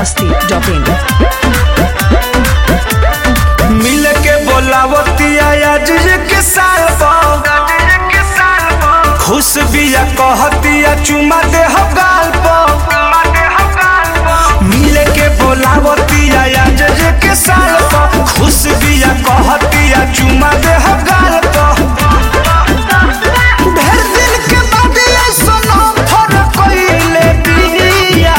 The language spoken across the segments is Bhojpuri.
masti.in मिल के बोलावतिया आज के साल पर खुश बिया कहतिया चुमा दे हो गाल पर मिल के बोलावतिया आज के साल पर खुश बिया कहतिया चुमा दे हो गाल पर ढेर दिन के बाद ऐसनो फरक कइले बिया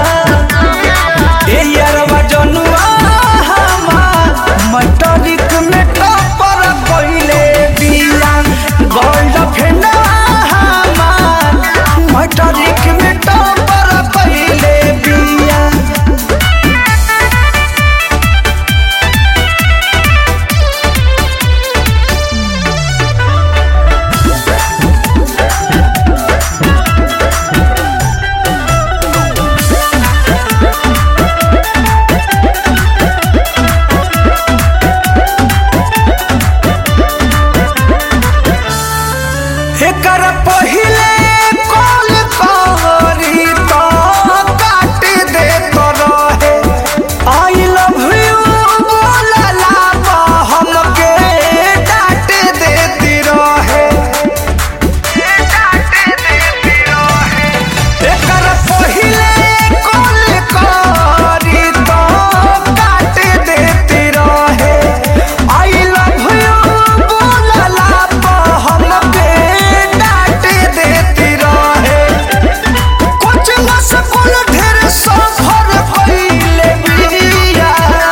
ए यारवा जनुआ हमार मटरिक में टपर कइले बिया गोल्ड फेना हमार मटरिक में टपर कइले बिया एकर पहिले कॉल करी तो काट दे तो रहे आई लव यू बोलला तो हमके डांट देती रहे एकर पहिले कॉल करी तो काट देती रहे आई लव यू बोलला तो हमके डांट देती रहे कुछ न सकल ढेर सफर कइले बिया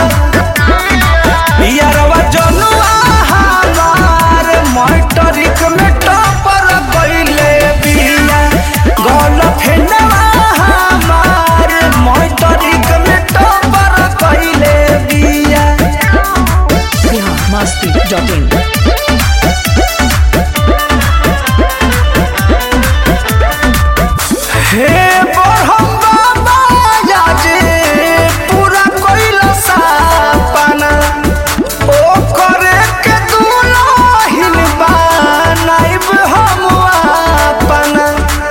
यारवा जनुआ हमार मटरिक में टपर कइले बिया गल फेनवा हमार मटरिक में टपर कइले बिया Bihar masti.in हे बरहम बाबा याजे पूरा कइला सपना ओ करे के दुलहिन बनाइब हम अपना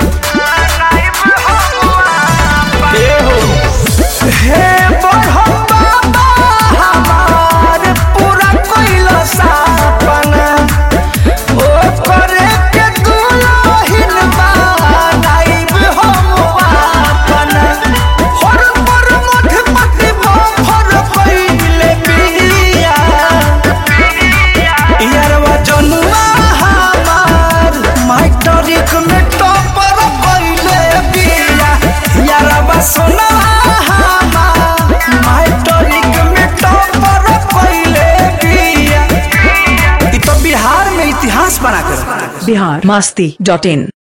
हे हो हे बरहम बाबा हमार पूरा कइला सपना ओ करे के दुलहिन बनाइब हम अपना हर पर मठ पति भर कइले बिया यारवा जनुआ हमार माइटरिक में टपर कइले बिया यारवा सोना हमार माइटरिक में टपर कइले बिया इ तो बिहार में इतिहास बना कर Bihar masti.in